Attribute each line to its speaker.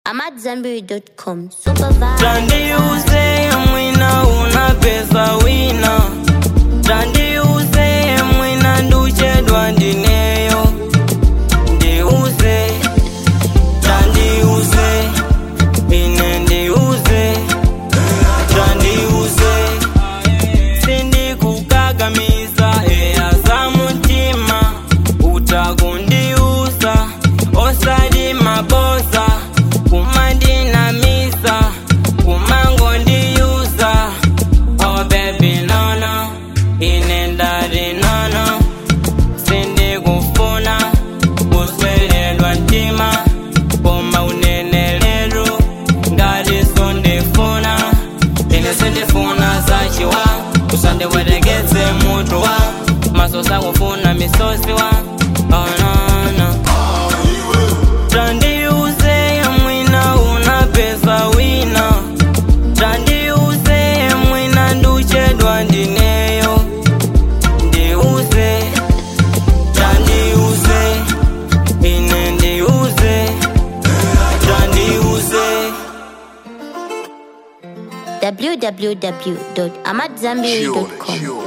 Speaker 1: AmadZanbury.com. Super vibe.
Speaker 2: Tandiuze mwina una pesa wina Tandiuze mwina nduchedwa ndineyo Ndiuze Tandiuze Ine ndiuze Tandiuze Sindikukagamiza eya za mutima Utakundiuza Osadi mabosa Kumandinamisa Kumangondiyuza Oh baby no no Inendari no no Sindikufuna Kuswelelwa ntima Koma uneneleru Ngali sondifuna Ine sindifuna zachiwa Usandiweregeze mutu wa Masosa kufuna misosi wa Oh no no Tandiuze mwina una pesa wina Tandiuze mwina nduchedwa ndineyo Ndiuze Tandiuze Ine ndiuze Tandiuze
Speaker 1: www.amadzanbury.com.